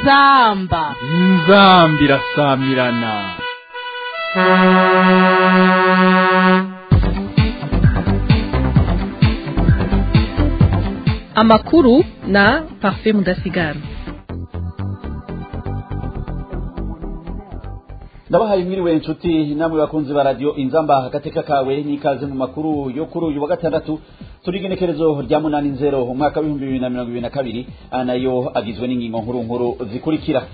inzamba inzambi irasamirana amakuru na parfait mudasigana ndabahaye mwiriwe inshuti namwe bakunzi ba radio inzamba agateka kawe n'ikaze mu makuru yo kuri uyu wa gatandatu turi igenekerezo rya munani nzero umwaka w'ibihumbi bibiri na mirongo ibiri na kabiri aya nayo agizwe n'ingingo nkuru nkuru zikurikira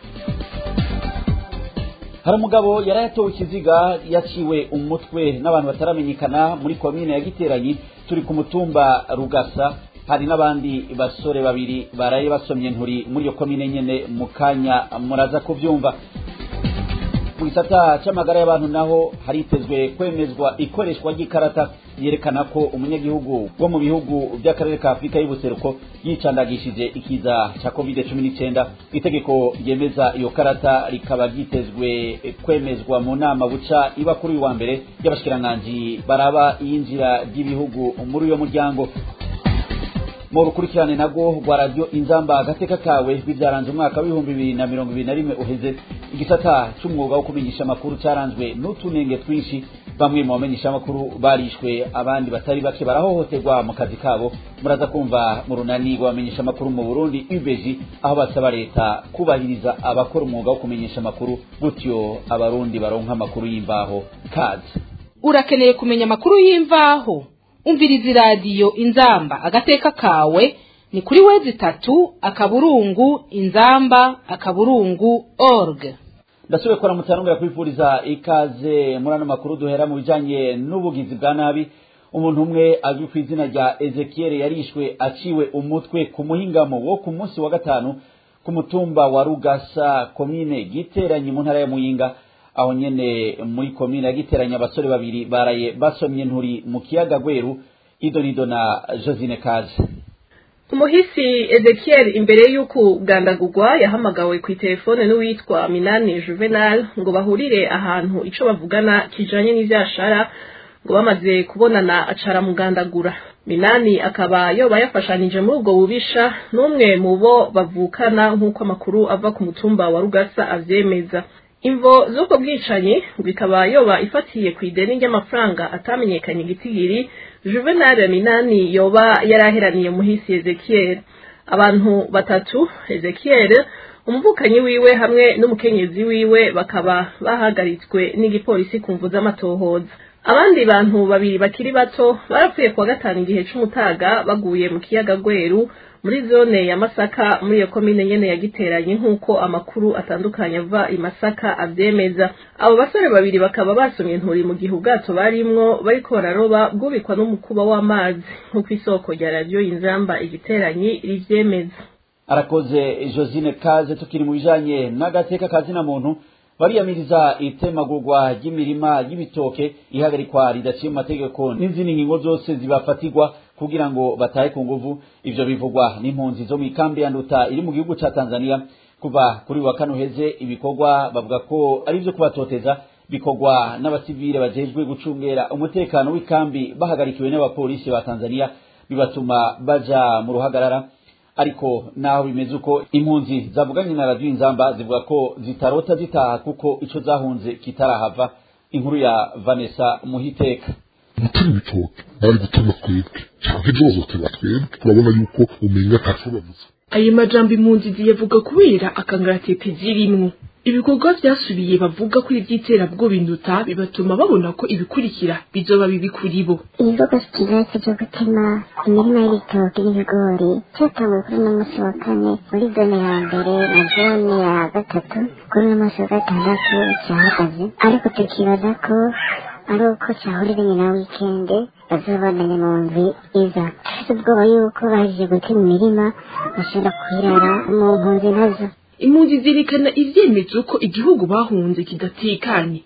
hari umugabo yari yatowe ikiziga yaciwe umutwe n'abantu bataramenyekana muri komine ya giteranyi turi ku mutumba rugasa hari n'abandi basore babiri baraye basomye nturi muri iyo komine nyene mu kanya muraza kuvyumva mu gisata c'amagara y'abantu naho haritezwe kwemezwa ikoreshwa ry'ikarata yerekana ko umunyagihugu wo mu bihugu by'akarere ka afurika y'ubuseruko yicandagishije ikiza ca covid cumi n'icenda itegeko ryemeza iyo karata rikaba ryitezwe kwemezwa mu nama buca iba kuri uyu wa mbere y'abashikiranganji baraba iyinjira ry'ibihugu muri uyo muryango mu rukurikirane nabwo rwa radiyo inzamba agateka kawe bibyaranze umwaka w'ibihumbi bibiri na mirongo ibiri na rimwe uheze igisata c'umwuga wo kumenyesha amakuru caranzwe n'utunenge twinshi bamwe mu bamenyesha amakuru barishwe abandi batari bake barahohoterwa mu kazi kabo muraza kumva mu runani rw'abamenyesha amakuru mu burundi ubeji aho basaba leta kubahiriza abakora umwuga wo kumenyesha amakuru gutyo abarundi baronka amakuru y'imvaho kazi urakeneye kumenya amakuru y'imvaho umviriza iradiyo inzamba agateka kawe ni kuri wezi itatu akaburungu inzamba akaburungu org ndasubiye kora mutanumira kwifuriza ikaze muri ano makuru duhera mu bijanye n'ubugizi bwa nabi umuntu umwe azwi ku izina rya ezekiel yarishwe aciwe umutwe ku muhingamo wo ku munsi wa gatanu ku mutumba wa rugasa komine giteranyi mu ntara ya muyinga aho nyene muri komine ya giteranyi abasore babiri baraye basomye nturi mu kiyaga gweru idonido na josine kaje umuhisi ezekiel imbere y'uko ugandagurwa yahamagawe ku itelefone n'uwitwa minani juvenal ngo bahurire ahantu ico bavugana kijanye n'ivyashara ngo bamaze kubonana acara mugandagura minani akaba yoba yafashanije muri ubwo bubisha n'umwe mu bo bavukana nk'uko amakuru ava ku mutumba wa rugasa avyemeza imvo z'ubwo bwicanyi bikaba yoba ifatiye ku ideni ry'amafaranga atamenyekanye igitigiri juvenal minani yoba yaraheraniye muhisi ezekiel abantu batatu ezekiel umuvukanyi wiwe hamwe n'umukenyezi wiwe bakaba bahagaritswe n'igipolisi ku mvu z'amatohoza abandi bantu babiri bakiri bato barapfuye kuwa gatanu igihe c'umutaga baguye mu kiyaga gweru muri zone ya masaka muri iyo komine nyene yagiteranye nk'uko amakuru atandukanye ava i masaka avyemeza abo basore babiri bakaba basomye nturi mu gihe ubwato barimwo bariko bararoba bwubikwa n'umukuba w'amazi nk'uko isoko rya radiyo inzamba igiteranyi rivyemeza arakoze josine kaze tukiri mu bijanye n'agateka kazina muntu bariyamiriza itemagurwa ry'imirima y'ibitoke ihagarikwa ridaciye mu mategeko n'izindi ngingo zose zibafatirwa kugira ngo batahe ku nguvu ivyo bivugwa n'impunzi zo mw'ikambi ya nduta iri mu gihugu ca tanzania kuva kuri wa kane uheze ibikorwa bavuga ko ari vyo kubatoteza bikorwa n'abasivile bajejwe gucungera umutekano w'ikambi bahagarikiwe n'abapolisi ba tanzania bibatuma baja mu ruhagarara ariko naho bimeze uko impunzi zavuganye na radiyo inzamba zivuga ko zitarota zitaha kuko ico zahunze kitarahava inkuru ya vanessa muhiteka gutema ibitoke bari gutema twebwe canke ejo bazotema twebwe turabona yuko umenga ntaco bavuze ayo majambo impunzi ziyavuga kubera akangaratete zirimwo ibikorwa vyasubiye bavuga ko ivy'iterabwoba induta bibatuma babona ko ibikurikira bizoba bibi kuri bo igikorwa kigeretse cyo gutema imirima y'ibitoki n'ibigori cyatanguye kuri uno munsi wa kane muri zone ya mbere na zone ya gatatu kuri uno munsi wa gatandatu cyahagaze ariko tukibaza ko ari uko cyahuriranye na wikende bazobandanya mu ndwi iza dufite ubwoba yuko bahejeje gutema imirima bashobora kuyirara mu mpunzi nazo impunzi zirikana ivyemezo ko igihugu bahunze kidatekanye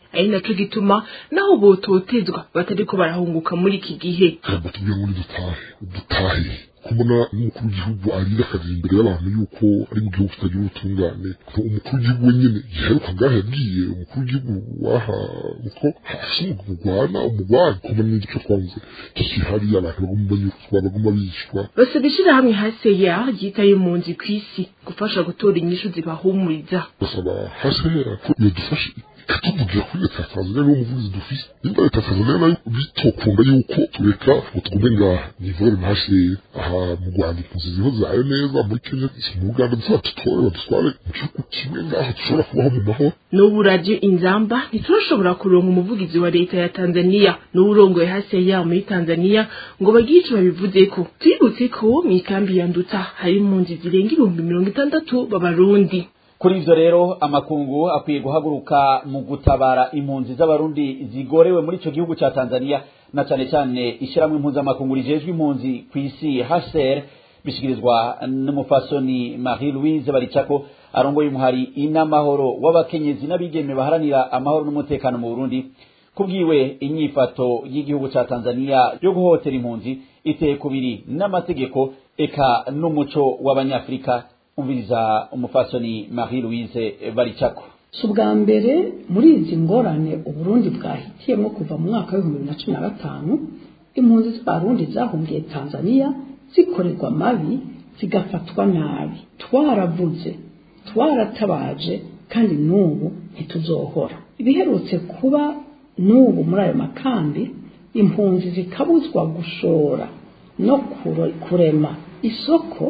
ari naco gituma naho bototezwa batariko barahunguka muri iki gihe ntabwo tubwira ngo dutahe dutahe kubona n'umukuru w'igihugu arira akagira imbere y'abantu yuko ari mu gihugu kitagira ubutungane umukuru w'igihugu wenyine giheruka ngaho yagiye umukuru w'igihugu waha uko hasi umugwana umugwana kubona n'igice twavuze kikihari abantu bagomba banyurwa bagomba bicwa basaba ishirahamwe haseya ryitaye impunzi kw'isi gufasha gutora inyishu zibahumuriza basaba hasehera ko yadufashe ikatuvugira kuri leta ya tanzania niwo muvugizi dufise nimba leta ya tanzania nayo bitokunda yuko tureka ngo tugume ngaha nivore ntasheye aha mu rwanda impunzi ziho zayo neza muri kenya mu uganda ntizadutore badutware mu gihugu kimwe ngaho dushobora kubaho mu mahoro n'ubu radiyo inzamba ntiturashobora kuronka umuvugizi wa leta ya tanzania n'uwurongoye haseya muri tanzania ngo bagire ico babivuzeko twibutse ko mw'ikambi ya nduta hari impunzi zirenga ibihumbi mirongo itandatu b'abarundi kuri ivyo rero amakungu akwiye guhaguruka mu gutabara impunzi z'abarundi zigorewe muri ico gihugu ca Tanzania na cane cane ishiramwe impuzamakungu rijejwe impunzi kw'isi HCR bishikirizwa n'umufasoni Marie Louise Baricako arongoye umuhari inamahoro w'abakenyezi n'abigeme baharanira amahoro n'umutekano mu Burundi kubwiwe inyifato y'igihugu ca Tanzania yo guhotera impunzi iteye kubiri n'amategeko eka n'umuco w'abanyafrika umviriza umufasoni Marie Louise Baricako si ubwa mbere muri izi ngorane uburundi bwahitiyemo kuva mu mwaka w'ibihumbi bibiri na cumi na gatanu impunzi z'abarundi zahungiye tanzania zikorerwa amabi zigafatwa nabi twaravuze twaratabaje kandi n'ubu ntituzohora ibiherutse kuba n'ubu muri ayo makambi impunzi zikabuzwa gushora no kurema isoko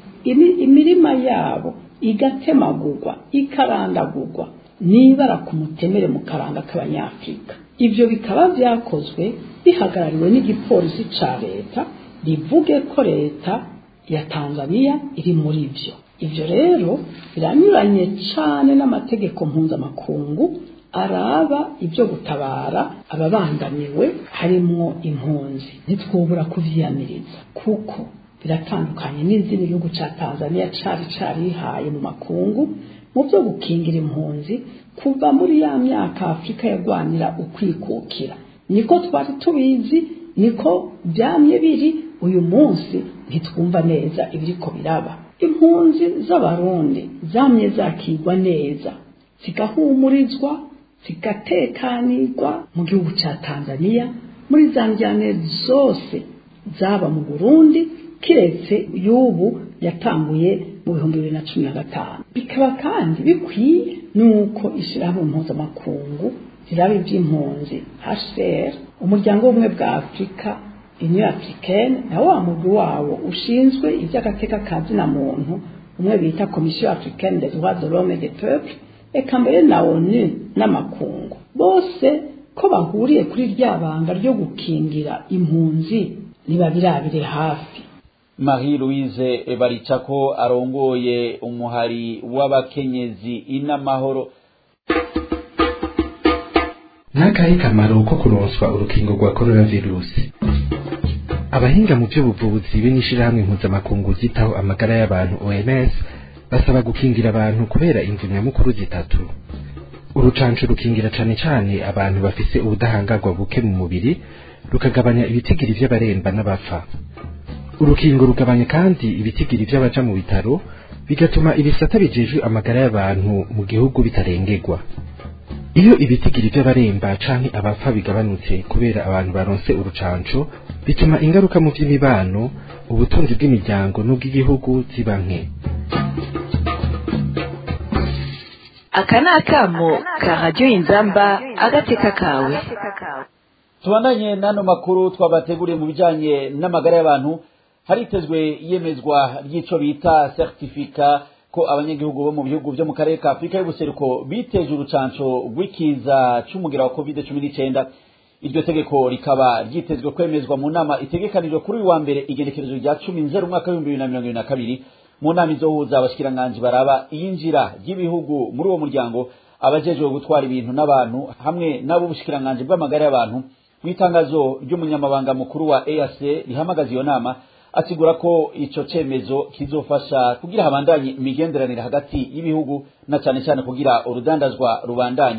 imirima yabo igatemagurwa ikarandagurwa nibara ku mutemere mu karanga k'abanyafurika ibyo bikaba byakozwe bihagarariwe n'igipolisi ca leta rivuge ko leta ya tanzania iri muri byo ibyo rero biranyuranye cyane n'amategeko mpuzamakungu araba ibyo gutabara ababangamiwe harimwo impunzi ntitwubura kuvyiyamiriza kuko biratandukanye n'izindi gihugu ca Tanzania cari carihaye mu makungu mu byo gukingira impunzi kuva muri ya myaka Afurika yagwanira ukwikukira niko twari tubizi niko byamye biri uyu munsi ntitwumva neza ibiriko biraba impunzi z'abarundi zamye zakigwa neza zigahumurizwa zigatekanirwa mu gihugu ca Tanzania muri za njyane zose zaba mu Burundi kiretse y'ubu yatanguye mu bihumbi bibiri na cumi na gatanu bikaba kandi bikwiye n'uko ishyirahamwe mpuzamakungu ziraba iby'impunzi hcr umuryango w'ubumwe bwa afurika union africaine na wa mugwi wawo ushinzwe iby'agateka ka zina muntu umwe bita komisiyo africaine des droits de l'homme et des peuples eka mbere na onu n'amakungu bose ko bahuriye kuri rya banga ryo gukingira impunzi ntibabirabire hafi Marie Louise Baricako arongoye umuhari w'abakenyezi inamahoro n'akahe kamaro ko kuronswa urukingo rwa coronavirusi abahinga mu by'ubuvuzi be n'ishirahamwe mpuzamakungu ryitaho amagara y'abantu OMS basaba gukingira abantu kubera imvu nyamukuru zitatu urucanco rukingira cane cane abantu bafise ubudahangarwa buke mu mubiri rukagabanya ibitigiri vy'abaremba n'abapfa urukingo rugabanya kandi ibitigiri vy'abaja mu bitaro bigatuma ibisata bijejwe amagara y'abantu mu gihugu bitarengerwa iyo ibitigiri vy'abaremba canke abapfa bigabanutse kubera abantu baronse urucanco bituma ingaruka mu vy'imibano ubutunzi bw'imiryango n'ubw'igihugu ziba nke aka ni akamo ka radiyo inzamba agateka kawe tubandanye n'ano makuru twabateguriye mu bijanye n'amagara y'abantu haritezwe iyemezwa ry'ico bita certificat ko abanyagihugu bo mu bihugu vyo mu karere ka afurika y'ubuseruko biteje urucanco rw'ikiza c'umugira wa covid cumi n'icenda iryo tegeko rikaba ryitezwe kwemezwa mu nama itegekanijwe kuri uyu wa mbere igenekerezo rya cumi nzero umwaka w'ibihumbi bibiri na mirongo ibiri na kabiri mu nama izohuza abashikiranganji baraba iyinjira ry'ibihugu muri uwo muryango abajejwe gutwara ibintu n'abantu hamwe n'ab'ubushikiranganji bw'amagara y'abantu mu itangazo ry'umunyamabanga mukuru wa EAC rihamagaza iyo nama asigura ko ico cemezo kizofasha kugira habandanye imigenderanire hagati y'ibihugu na cane cane kugira urudandazwa rubandanye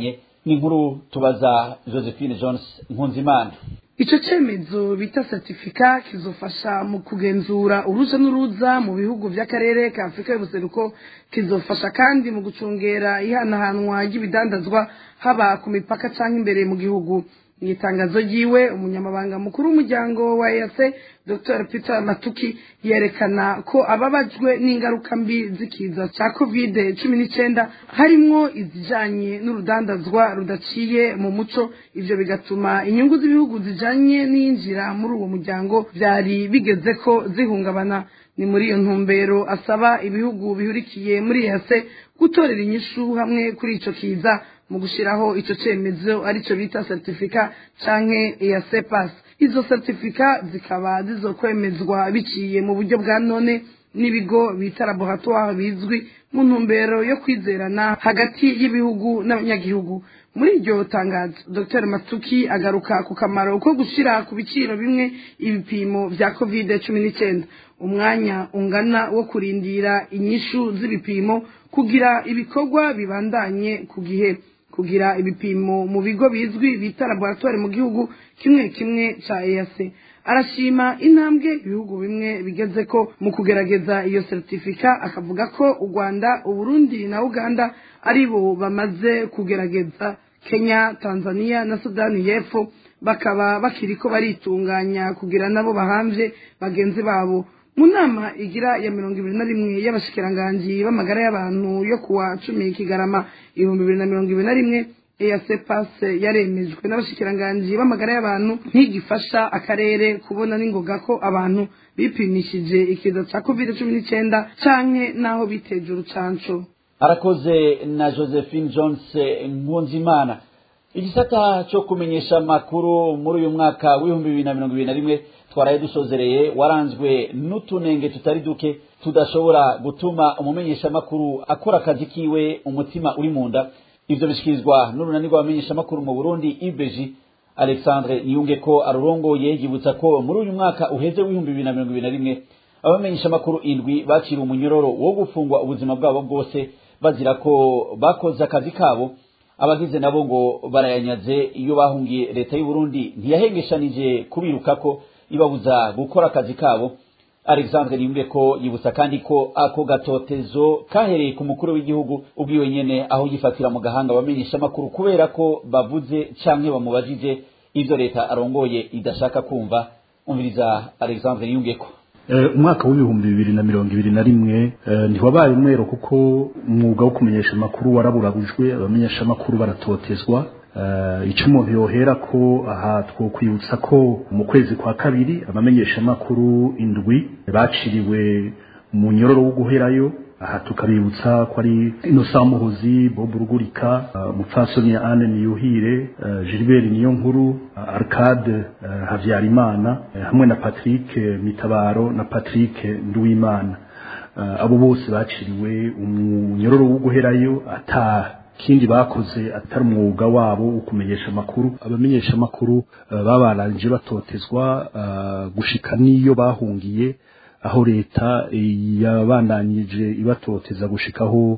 ni inkuru tubaza josephine jones nkunzimana icyo cyemezo bita certifica kizofasha mu kugenzura uruja n'uruza mu bihugu by'akarere ka afurika y'ubuseruko kizofasha kandi mu gucungera ihanahanwa ry'ibidandazwa haba ku mipaka cyangwa imbere mu gihugu mu itangazo ryiwe umunyamabanga mukuru w'umuryango wa EAC Dr Peter Matuki yerekana ko ababajwe n'ingaruka mbi z'ikiza cya covid cumi n'icyenda harimwo izijanye n'urudandazwa rudaciye mu muco ivyo bigatuma inyungu z'ibihugu zijanye n'iyinjira muri uwo muryango vyari bigeze ko zihungabana ni muri iyo ntumbero asaba ibihugu bihurikiye muri EAC gutorera inyishu hamwe kuri ico kiza mu gushiraho ico cemezo arico bita certificat canke EAC pass izo certificat zikaba zizokwemezwa biciye mu buryo bwa none n'ibigo bita laboratoire bizwi mu ntumbero yo kwizerana hagati y'ibihugu n'abanyagihugu muri iryo tangazo dr matuki agaruka ku kamaro ko gushyira ku biciro bimwe ibipimo bya covid cumi n'icyenda umwanya ungana wo kurindira inyishu z'ibipimo kugira ibikorwa bibandanye ku gihe kugira ibipimo mu bigo bizwi bita laboratoire mu gihugu kimwe kimwe ca EAC arashima intambwe ibihugu bimwe bigeze ko mu kugerageza iyo certificat akavuga ko u Rwanda Uburundi na Uganda ari bo bamaze kugerageza Kenya Tanzania na Sudani y'Epfo bakaba bakiriko baritunganya kugira nabo bahamvye bagenzi babo mu nama igira ya mirongo ibiri na rimwe y'abashikiranganji b'amagara y'abantu yo kuwa cumi kigarama ibihumbi bibiri na mirongo ibiri na rimwe EAC pass yaremejwe n'abashikiranganji b'amagara y'abantu ntigifasha akarere kubona n'ingoga ko abantu bipimishije ikiza cya covid cumi n'icyenda canke n'aho biteje urucanco arakoze na josephine jones nkunzimana igisata cyo kumenyesha amakuru muri uyu mwaka w'ibihumbi bibiri na mirongo ibiri na rimwe twaraye dusozereye waranzwe n'utunenge tutari duke tudashobora gutuma umumenyeshamakuru akora akazi kiwe umutima uri mu nda ivyo bishikirizwa n'urunani rw'abamenyeshamakuru mu burundi ibeji alexandre niyunge ko arurongoye yibutsa ko muri uyu mwaka uheze w'ibihumbi bibiri na mirongo ibiri na rimwe abamenyeshamakuru indwi baciriwe umunyororo wo gufungwa ubuzima bwabo bwose bazira ko bakoze akazi kabo abagize nabo ngo barayanyaze iyo bahungiye leta y'u Burundi ntiyahengeshanije kubirukako ibabuza gukora akazi kabo alexandre niyumve ko yibutsa kandi ko ako gatotezo kahereye ku mukuru w'igihugu ubwiwe nyene aho yifatira mu gahanga abamenyesha amakuru kubera ko bavuze canke bamubajije ivyo leta arongoye idashaka kumva umviriza alexandre niyumve ko umwaka w'ibihumbi bibiri na mirongo ibiri na rimwe ntiwabaye umwero kuko umwuga wo kumenyesha amakuru waraburabujwe abamenyesha amakuru baratotezwa icyo umuntu yohera ko aha twokwibutsa ko mu kwezi kwa kabiri abamenyeshamakuru indwi baciriwe mu nyororo wo guherayo aha tukabibutsa ko ari inosa muhozi bob rugurika mupfasoni anne niyuhire gilbert niyo nkuru arcade habyarimana hamwe na patrick mitabaro na patrick nduwimana abo bose baciriwe umunyororo wo guherayo ata kindi bakoze atari umwuga wabo wo kumenyesha amakuru abamenyesha amakuru babarangije batotezwa gushika n'iyo bahungiye aho leta yabandanyije ibatoteza gushikaho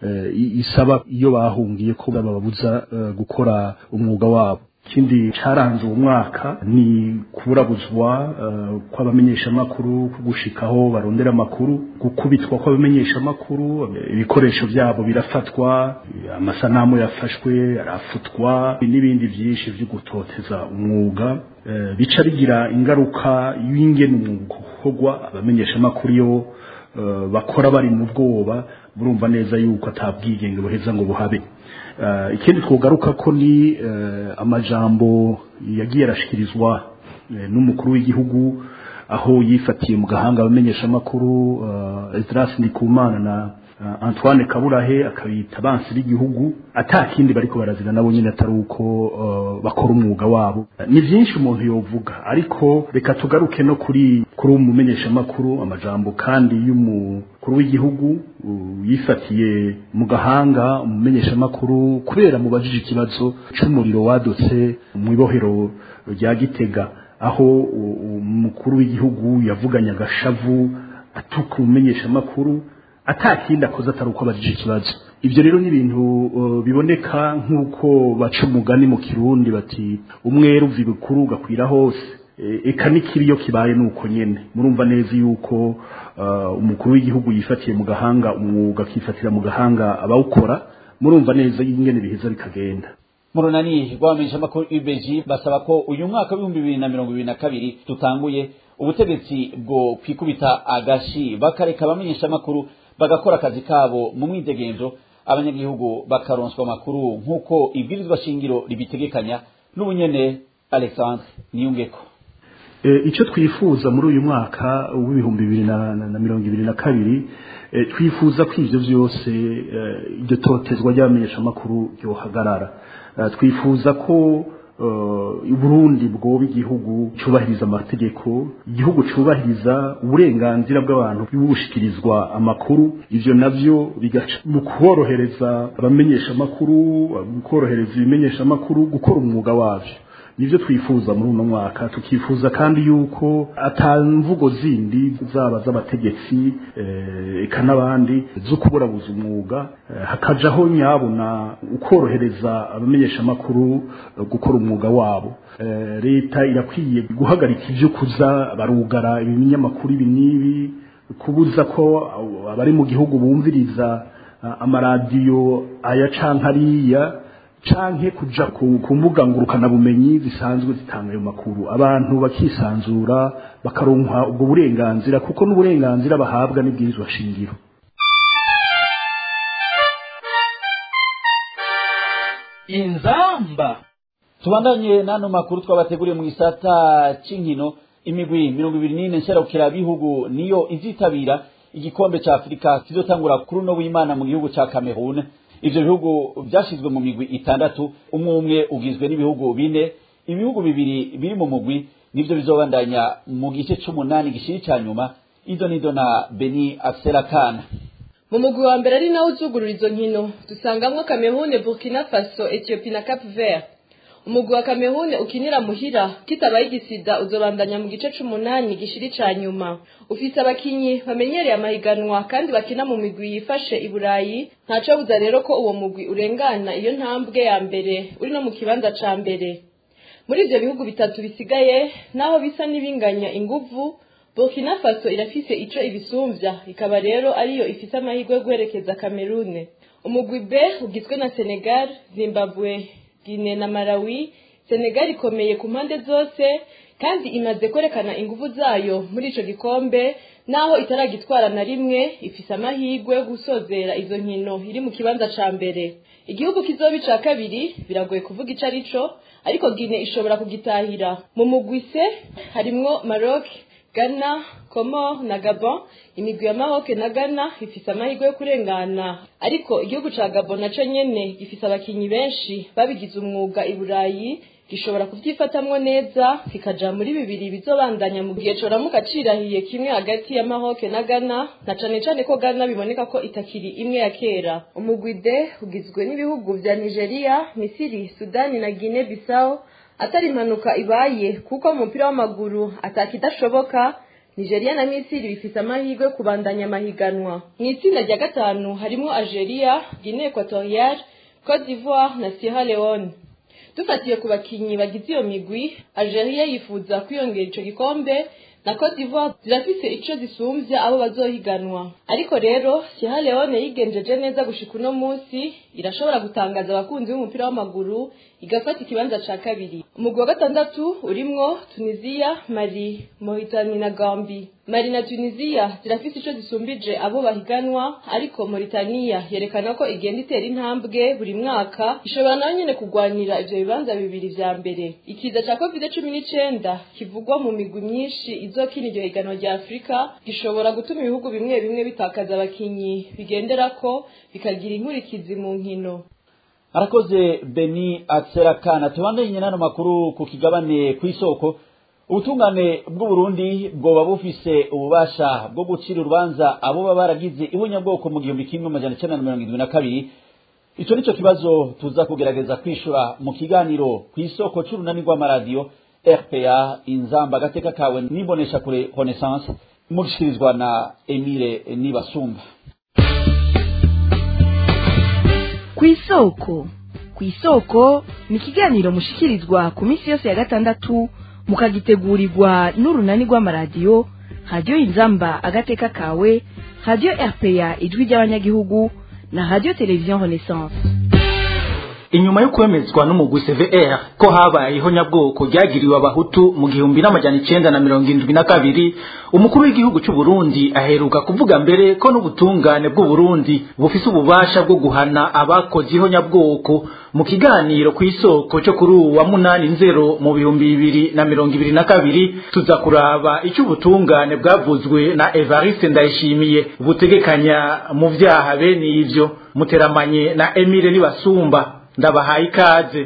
isaba iyo bahungiye ko bababuza gukora umwuga wabo ikindi cyaranze uwo mwaka ni kuburabuzwa kw'abamenyeshamakuru gushikaho barondera amakuru gukubitwa kw'abamenyeshamakuru ibikoresho byabo birafatwa amasanamu yafashwe arafutwa n'ibindi byinshi byo gutoteza umwuga bica bigira ingaruka y'ingene umwuga ukorwa abamenyeshamakuru iyo bakora bari mu bwoba murumva neza yuko atabwigenge buheza ngo buhabe ikindi twogaruka ko ni amajambo yagiye arashikirizwa n'umukuru w'igihugu aho yifatiye mu gahanga abamenyeshamakuru Esdras Ndikumana na Antoine Kaburahe akabita abansi b'igihugu atakindi bariko barazira nabo nyine atari uko bakora umwuga wabo ni byinshi umuntu yovuga ariko reka tugaruke no kuri kuri umumenyeshamakuru amajambo kandi y'umukuru w'igihugu yifatiye mu gahanga umumenyeshamakuru kubera mubajije ikibazo c'umuriro wadutse mu ibohero rya Gitega aho umukuru w'igihugu yavuganye agashavu atuka umumenyeshamakuru atakindi akoze atari uko abajije ikibazo ibyo rero ni ibintu uh, biboneka nk'uko baca umugani mu kirundi bati umwera uva ibukuru ugakwira hose E, eka n'ikibi iyo kibaye nuko nyene murumva neza yuko uh, umukuru w'igihugu yifatiye mu gahanga umwuga akifatira mu gahanga abawukora murumva neza ingene biheza bikagenda mu runani rw'abamenyeshamakuru UBG basaba ko uyu mwaka w'ibihumbi bibiri na mirongo ibiri na kabiri tutanguye ubutegetsi bwo kwikubita agashi bakareka abamenyeshamakuru bagakora akazi kabo mu mwidegenzo abanyagihugu bakaronswa amakuru nk'uko ibwirizwa shingiro ribitegekanya n'ubunyene alexandre niyungeko e, icyo twifuza muri uyu mwaka w'ibihumbi bibiri na, na, na mirongo ibiri na kabiri e, twifuza ko ivyo vyose e, iryo totezwa ry'abamenyeshamakuru ryohagarara e, twifuza ko Burundi bwoba igihugu cyubahiriza amategeko igihugu cyubahiriza uburenganzira bw'abantu bw'ubushikirizwa amakuru ivyo navyo bigaca mu korohereza abamenyesha amakuru mu korohereza ibimenyesha amakuru gukora umwuga wavyo nivyo twifuza muri uno mwaka tukifuza kandi yuko atamvugo zindi zaba z'abategetsi eka n'abandi zo kuburabuza umwuga hakajaho nyabuna ukorohereza abamenyesha amakuru gukora umwuga wabo leta irakwiye guhagarika ivyo kuza barugara ibinyamakuru ibi n'ibi kubuza ko abari mu gihugu bumviriza amaradiyo aya canke ariya canke kuja ku mbuga ngurukana bumenyi zisanzwe zitanga ayo makuru abantu bakisanzura bakaronka ubwo burenganzira kuko n'uburenganzira bahabwa n'ibwirizwa shingiro inzamba tubandanye n'ano makuru twabateguriye mu gisata c'inkino imigwi mirongo ibiri n'ine nserukira bihugu niyo izitabira igikombe ca afurika kizotangura kuri uno w'imana mu gihugu ca kamerune ivyo bihugu vyashizwe mu migwi itandatu umwe umwe ugizwe n'ibihugu bine ibihugu bibiri biri mu mugwi nivyo bizobandanya mu gice c'umunani gishiri ca nyuma izo nizo na beni akserakana mu mugwi wa mbere ari nawo uzugurura izo nkino dusangamwo kamerune burkina faso ethiopie na cap vert umugwi wa kamerune ukinira muhira kitabaye igisida uzobandanya mu gice c'umunani gishiri ca nyuma ufise abakinyi bamenyereye amahiganwa kandi bakina mu migwi yifashe i burayi ntaco buza rero ko uwo mugwi urengana iyo ntambwe ya mbere uri no mu kibanza ca mbere muri ivyo bihugu bitatu bisigaye naho bisa n'ibinganya inguvu burkina faso irafise ico ibisumvya ikaba rero ariyo ifise amahirwe yo guherekeza kamerune umugwi b ugizwe na senegal zimbabwe Guinea na Malawi Senegal ikomeye ku mpande zose kandi imaze kwerekana ingufu zayo muri ico gikombe naho itaragitwara na rimwe ifise amahirwe yo gusozera izo nkino iri mu kibanza ca mbere igihugu kizoba ica kabiri biragoye kuvuga ico arico ariko Guinea ishobora kugitahira mu mugwi se harimwo Maroc Ghana, Comor na Gabon imigwi ya Maroc na Ghana ifise amahirwe yo kurengana ariko igihugu ca Gabon naco nyene gifise abakinyi benshi babigize umwuga i Burayi gishobora kuvyifatamwo neza kikaja muri bibiri bizobandanya mu gihe coramuka cirahiye kimwe hagati ya Maroc na Ghana na cane cane ko Ghana biboneka ko itakiri imwe ya kera umugwi D ugizwe n'ibihugu vya Nigeria, Misiri, Sudani na Guinea Bissau atari impanuka ibaye kuko mu mupira w'amaguru atakidashoboka nigeria na misiri bifise amahirwe yo kubandanya amahiganwa mu itsinda rya gatanu harimo algeria guinee equatoriale cote d'ivoire na sierra leone dufatiye ku bakinyi bagize iyo migwi algeria yifuza kwiyongera ico gikombe na cote d'ivoire zirafise ico zisumvya abo bazohiganwa ariko rero sierra leone yigenjeje neza gushika uno munsi irashobora gutangaza abakunzi b'umupira w'amaguru igafata ikibanza ca kabiri umugwi wa gatandatu urimwo tunisia mali mauritani na gambi mali na tunisia zirafise ico zisumbije abo bahiganwa ariko mauritania yerekana ko igenda itera intambwe buri mwaka ishobora nayo nyene kugwanira ivyo bibanza bibiri vya mbere ikiza ca covid cumi n'icenda kivugwa mu migwi myinshi izokina iryo higanwa rya afurika gishobora gutuma ibihugu bimwe bimwe bitakaza abakinyi bigenderako bikagira inkurikizi mu nkino arakoze beni akserakana tubandanye n'ano makuru ku kigabane kw'isoko ubutungane bw'uburundi bwoba bufise ububasha bwo gucira urubanza abo baba baragize ibunyabwoko mu gihumbi kimwe amajana icenda na mirongo indwi na kabiri ico nico kibazo tuza kugerageza kwishura mu kiganiro kw'isoko c'urunani rw'amaradiyo rpa inzamba agateka kawe n'imbonesha kure renaissance mugishikirizwa na emile nibasumba ku isoko ku isoko ni ikiganiro mushikirizwa ku minsi yose ya gatandatu mukagitegurirwa n'urunani rw'amaradiyo radiyo inzamba agateka kawe radiyo rpa ijwi ry'abanyagihugu na radiyo televiziyo renaissance inyuma yo kwemezwa n'umugwi CVR ko habayeho nyabwoko ryagiriwe abahutu mu gihumbi n'amajana icenda na mirongo indwi na kabiri umukuru w'igihugu c'u Burundi aheruka kuvuga mbere ko n'ubutungane bw'u Burundi bufise ububasha bwo guhana abakoze iho nyabwoko mu kiganiro ku isoko cyo kuri uwa munani nzero mu bihumbi bibiri na mirongo ibiri na kabiri tuza kuraba icyo ubutungane bwavuzwe na Evariste Ndayishimiye butegekanya mu vyaha bene ivyo muteramanye na Emile Nibasumba ndabahaye ikaze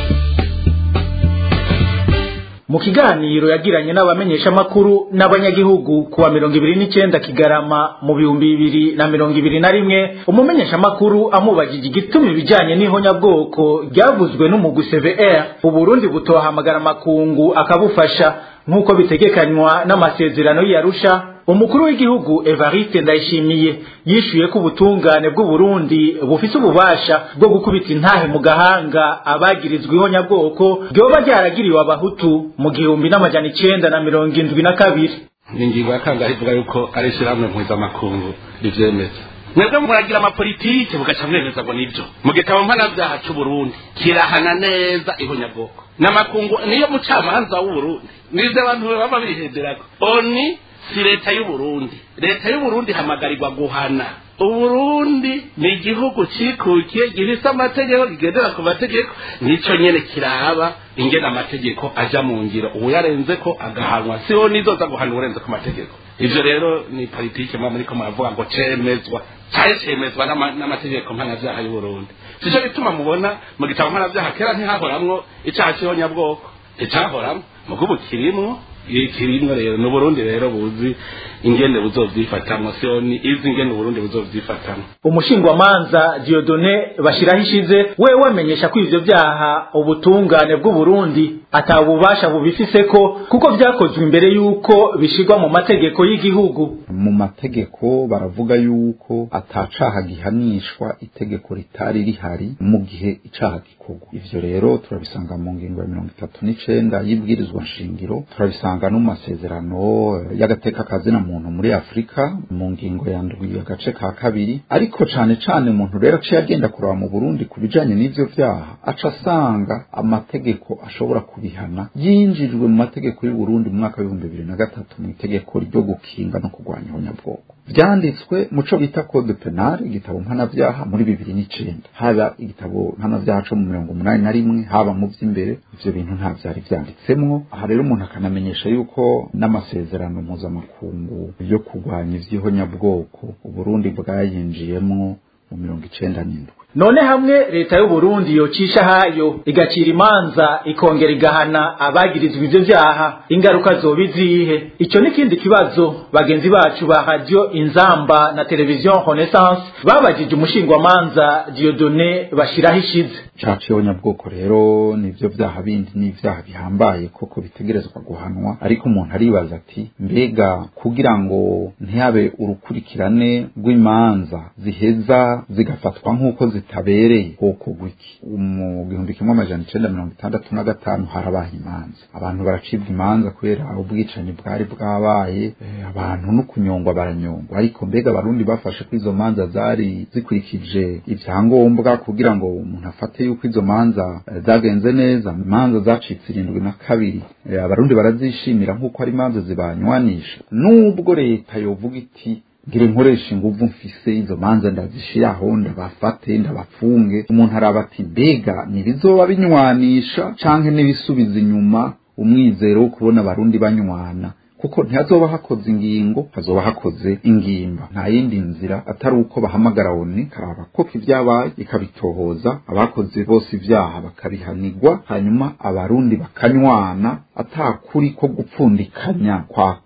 mu kiganiro yagiranye n'abamenyeshamakuru n'abanyagihugu kuwa mirongo ibiri n'icenda kigarama mu bihumbi bibiri na mirongo ibiri na rimwe umumenyeshamakuru amubajije igituma ibijanye n'ihonyabwoko ryavuzwe n'umugwi CVR uburundi butohamagara amakungu akabufasha nk'uko bitegekanywa n'amasezerano y'Arusha umukuru w'igihugu Evariste Ndayishimiye yishuye ko ubutungane bw'u Burundi bufise ububasha bwo gukubita intahe mu gahanga abagirizwa ihonyabwoko ryoba ryaragiriwe abahutu mu gihumbi n'amajana icenda na mirongo indwi na kabiri ni ingingo ya kangahe ivuga yuko ari ishyirahamwe mpuzamakungu rivyemeza mwebwe muragira amapolitike mugaca mwemeza ngo nibyo mu gitabo mpanabyaha c'uburundi kirahana neza ihonyabwoko n'amakungu niyo mucamanza w'uburundi nivyo abantu baba bihenderako oni si leta y'uburundi leta y'uburundi ihamagarirwa guhana uburundi ni igihugu cikukiye gifise amategeko kigendera ku mategeko nico nyene kiraba ingene amategeko aja mu ngiro uyarenze ko agahanwa siho nizoza guhana urenze ku mategeko ivyo rero ni politike mwa muriko muravuga ngo cemezwa cari cemezwa n'amategeko mpanavyaha y'uburundi sico gituma mubona mu gitabo mpanavyaha kera ntihahoramwo icaha c'ihonyabwoko icahoramwo mugubu kirimwo kirimwo rero ni uburundi rero buzi ingene buzovyifatamwo sioni izi ingene uburundi buzovyifatamwo umushingwamanza Diodone bashiraho ishize we wamenyesha ko ivyo vyaha ubutungane bw'u Burundi atabubasha bubifiseko kuko vyakozwe imbere yuko bishirwa mu mategeko y'igihugu mu mategeko baravuga yuko atacaha gihanishwa itegeko ritari rihari mu gihe icaha gikorwa ivyo rero turabisanga mu ngingo ya mirongo itatu n'icenda y'ibwirizwa nshingiro turabisanga no mu masezerano y'agateka kazina muntu muri afurika mu ngingo ya ndwi agace ka kabiri ariko cane cane umuntu rero aciye agenda kuraba mu burundi ku bijanye n'ivyo vyaha aca asanga amategeko ashobora kubihana yinjijwe mu mategeko y'uburundi mu mwaka w'ibihumbi bibiri na gatatu mu itegeko ryo gukinga no kurwanya ihonyabwoko vyanditswe muco bita code penal igitabo mpanavyaha muri bibiri n'icenda haba igitabo mpanavyaha co mu mirongo umunani na rimwe haba mu vy'imbere ivyo bintu nta vyari vyanditsemwo aha rero umuntu akanamenyesha yuko n'amasezerano mpuzamakungu yo kurwanya ivy'ihonyabwoko uburundi bwayinjiyemwo mu mirongo icenda n'indwi none hamwe leta y'u Burundi yocisha hayo igacira imanza ikongera igahana abagirizwa ivyo vyaha ingaruka zoba izihe ico n'ikindi kibazo bagenzi bacu ba radio inzamba na televiziyo renaissance babajije umushingwamanza Diodone bashiraho ishize caciye nyabwoko rero nivyo vyaha bindi n'ivyaha bihambaye koko bitegerezwa guhanwa ariko umuntu aribaza ati mbega kugira ngo ntihabe urukurikirane rw'imanza ziheza zigafatwa nk'uko zitabereye bwoko gwiki mu gihumbi kimwe amajana icenda mirongo itandatu na gatanu harabaye imanza abantu baracibwa imanza kubera ubwicanyi bwari bwabaye eh, abantu no kunyongwa baranyongwa ariko mbega abarundi bafashe ko izo manza zari zikurikije ivyangombwa kugira ngo umuntu afate yuko izo manza eh, zagenze neza imanza zacitse irindwi na kabiri eh, abarundi barazishimira nk'uko ari imanza zibanywanisha nubwo leta yovuga iti ngire nkoresha inguvu mfise izo manza ndazishiraho ndabafate ndabafunge umuntu araba ati mbega nibizoba binywanisha canke nibisubiza inyuma umwizero wo kubona abarundi banywana kuko ntihazoba hakoze ingingo hazoba hakoze ingimba nta yindi nzira atari uko bahamagara oni karaba koko ibyabaye ikabitohoza abakoze bose ibyaha bakabihanigwa hanyuma abarundi bakanywana atakuri ko gupfundikanya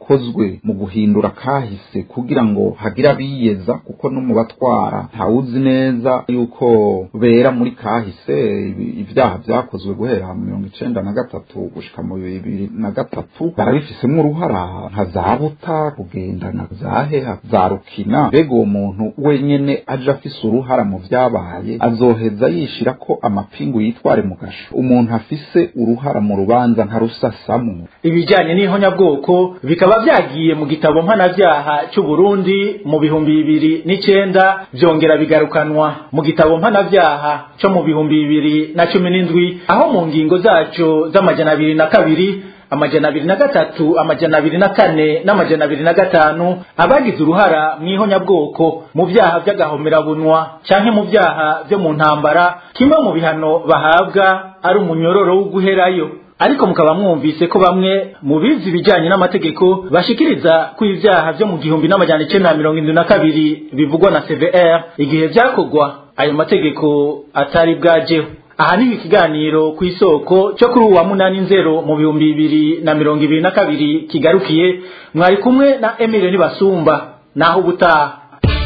bidakozwe mu guhindura kahise kugira ngo hagire abiyeza kuko no mu batwara ntawuzi neza yuko bera muri kahise ibyaha byakozwe guhera mu mirongo icenda na gatatu gushika mu bibiri na gatatu barabifisemo uruhara nka za buta kugendana za heha za rukina mbega uwo muntu wenyene aje afise uruhara mu vyabaye azoheza yishira ko amapingu yitware mu gasho umuntu afise uruhara mu rubanza ntarusasamwo ibijyanye n'ihonyabwoko bikaba byagiye mu gitabo mpanabyaha cy'u Burundi mu bihumbi bibiri n'icyenda byongera bigarukanwa mu gitabo mpanabyaha cyo mu bihumbi bibiri na cumi n'indwi aho mu ngingo zacyo z'amajana abiri na kabiri amajana abiri na gatatu amajana abiri na kane n'amajana abiri na gatanu abagize uruhara mu ihonyabwoko mu byaha by'agahomerabunwa cyangwa mu byaha byo mu ntambara kimwe mu bihano bahabwa ari umunyororo wo guherayo ariko mukaba mwumvise ko bamwe mu bizi ibijyanye n'amategeko bashikiriza ko ibyaha byo mu gihumbi n'amajana icyenda na mirongo irindwi na kabiri bivugwa na cvr igihe byakorwa ayo mategeko atari bwajeho aha ni ikiganiro ku isoko cyo kuri uwa munani nzero mu bihumbi bibiri na mirongo ibiri na kabiri kigarukiye mwari kumwe na emile nibasumba naho ubutaha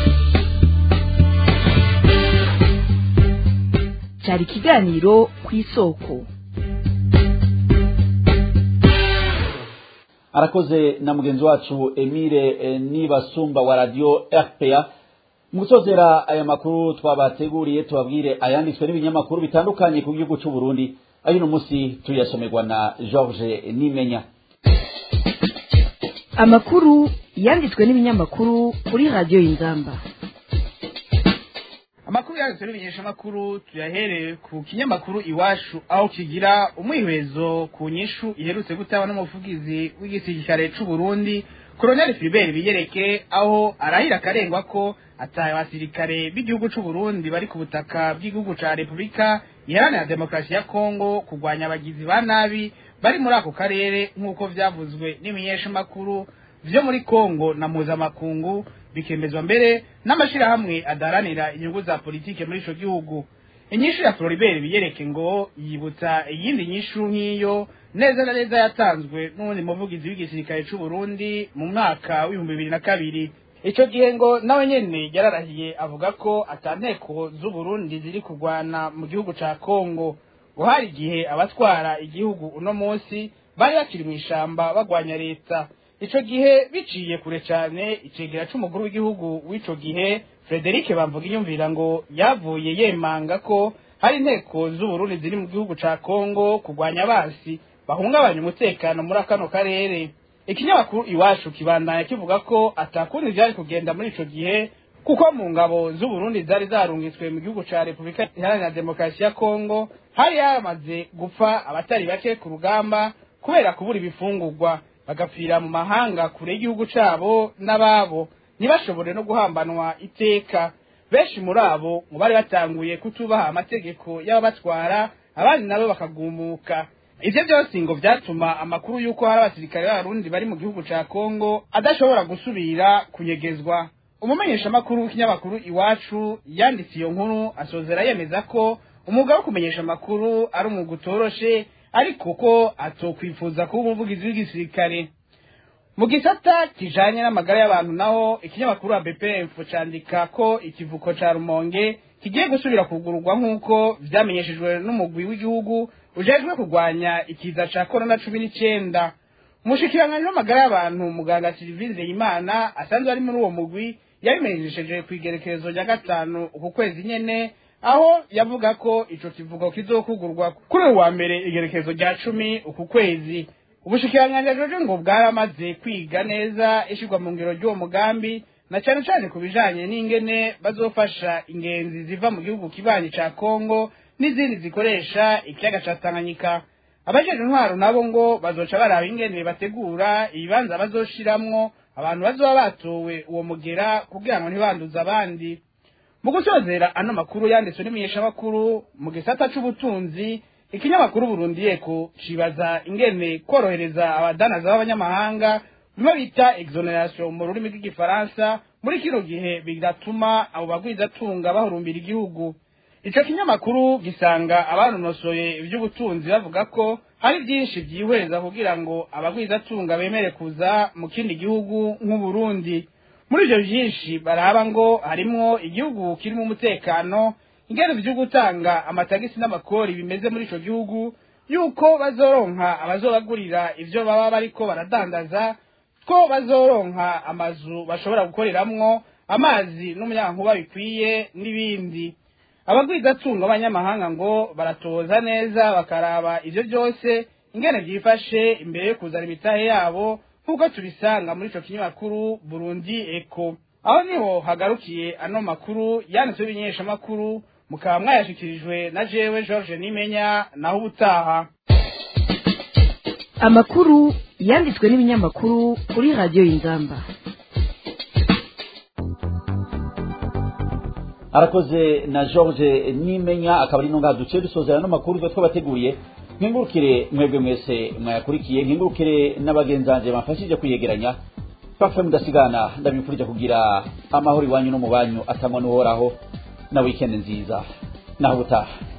cyari ikiganiro ku isoko arakoze na mugenzi wacu emile eh, nibasumba wa radio rpa mu gusozera aya makuru twabateguriye tubabwire ayanditswe n'ibinyamakuru bitandukanye ku gihugu cy'u Burundi ayino munsi tuyasomerwa na George Nimenya amakuru yanditswe n'ibinyamakuru kuri radiyo y'inzamba amakuru yanditswe n'ibimenyeshamakuru tuyahereye ku kinyamakuru iwacu aho kigira umwihwezo ku nyishu iherutse gutaba n'umuvugizi w'igisirikare c'u Burundi Colonel Philibert Biyereke aho arahira akarengwa ko ataye abasirikare b'igihugu c'u Burundi bari ku butaka bw'igihugu ca Republika iharanira demokarasi ya Kongo kurwanya abagizi ba nabi bari muri ako karere nk'uko vyavuzwe n'imenyeshamakuru vyo muri Kongo na mpuzamakungu bikemezwa mbere n'amashirahamwe adaranira inyungu za politike muri ico gihugu inyishu ya Floribert biyereke ngo yibutsa iyindi nyishu nk'iyo neza na neza yatanzwe n'uwundi muvugizi w'igisirikare c'u Burundi mu mwaka w'ibihumbi bibiri na kabiri ico gihe ngo nawe nyene yararahiye avuga ko atanteko z'u Burundi ziri kurwana mu gihugu ca Kongo ngo hari igihe abatwara igihugu uno munsi bari bakiri mw'ishamba bagwanya leta ico gihe biciye kure cane icegera c'umukuru w'igihugu w'ico gihe Frederic bamvuga inyumvira ngo yavuye yemanga ko hari inteko z'uburundi ziri mu gihugu ca Kongo kurwanya abasi bahungabanya umutekano muri akano karere ikinyamakuru iwacu kibandanya kivuga ko atakundi vyari kugenda muri ico gihe kuko mu ngabo z'uburundi zari zarungitswe mu gihugu ca repubulika iharanira demokarasi ya kongo hari yaramaze gupfa abatari bake ku rugamba kubera kubura ibifungurwa bagapfira mu mahanga kure y'igihugu cabo n'ababo ntibashobore no guhambanwa iteka benshi muri abo ngo bari batanguye kutubaha amategeko y'ababatwara abandi nabo bakagumuka ivyo byose ngo vyatuma amakuru y'uko hari abasirikare b'abarundi bari mu gihugu ca kongo adashobora gusubira kunyegezwa umumenyeshamakuru w'ikinyamakuru iwacu yanditse iyo nkuru asozera yemeza ko umwuga wo kumenyesha amakuru ari umwuga utoroshe ariko ko atokwifuza kuba umuvugizi w'igisirikare mu gisata kijanye n'amagara y'abantu naho ikinyamakuru wa BPF candika ko ikivuko ca Rumonge kigiye gusubira kugururwa nk'uko vyamenyeshejwe n'umugwi w'igihugu ujejwe kurwanya ikiza ca corona cumi n'icenda umushikiranganji w'amagara y'abantu muganga Sylvie Nzeyimana asanzwe ari muri uwo mugwi yabimenyesheje ku igerekezo rya gatanu uku kwezi nyene aho yavuga ko ico kivugo kizokugurwa kuri uyu wa mbere igerekezo rya cumi uku kwezi ubushikiranganji ajoje ngo bwaramaze kwiga neza ishirwa mu ngiro ry'uwo mugambi na cane cane ku bijanye n'ingene bazofasha ingenzi ziva mu gihugu kibanyi ca Kongo n'izindi zikoresha ikiyaga ca Tanganyika abajeje intwaro nabo ngo bazoca baraba ingene bategura ibibanza bazoshiramwo abantu bazoba batowe uwo mugera kugira ngo ntibanduze abandi mu gusozera ano makuru yanditswe n'imenyeshamakuru mu gisata c'ubutunzi ikinyamakuru Burundi yeko cibaza ingene korohereza abadanaza b'abanyamahanga bimwe bita exoneration mu rurimi rw'igifaransa muri kino gihe bigatuma abo bagwizatunga bahurumbira igihugu ico kinyamakuru gisanga abanonosoye ivy'ubutunzi bavuga ko hari byinshi byihweza kugira ngo abagwizatunga bemere kuza mu kindi gihugu nk'uburundi muri ibyo byinshi baraba ngo harimwo igihugu kirimo umutekano ingene byo gutanga amatagisi n'amakori bimeze muri ico gihugu yuko bazoronka abazobagurira ivyo baba bariko baradandaza ko bazoronka amazu bashobora gukoreramwo amazi n'umunyankuba bikwiye n'ibindi abagwizatunga b'abanyamahanga ngo baratoza neza bakaraba ivyo byose ingene byifashe imbere yo kuzana imitahe yabo nk'uko tubisanga muri ico kinyamakuru burundi eko aho niho hagarukiye ano makuru yanditswe ibimenyeshamakuru mukaba mwayashikirijwe na jewe george nimenya naho ubutaha amakuru yanditswe n'ibinyamakuru kuri radiyo y'inzamba arakoze na george nimenya akaba ari ntunga duce dusozera n'amakuru twe twabateguriye nkingurukire mwebwe mwese mwayakurikiye nkingurukire n'abagenzanje bamfashije kuyegeranya pafe mudasigana ndabifurije kugira amahoro iwanyu no mu banyu atangwa n'uhoraho na wikendi nziza naho ubutaha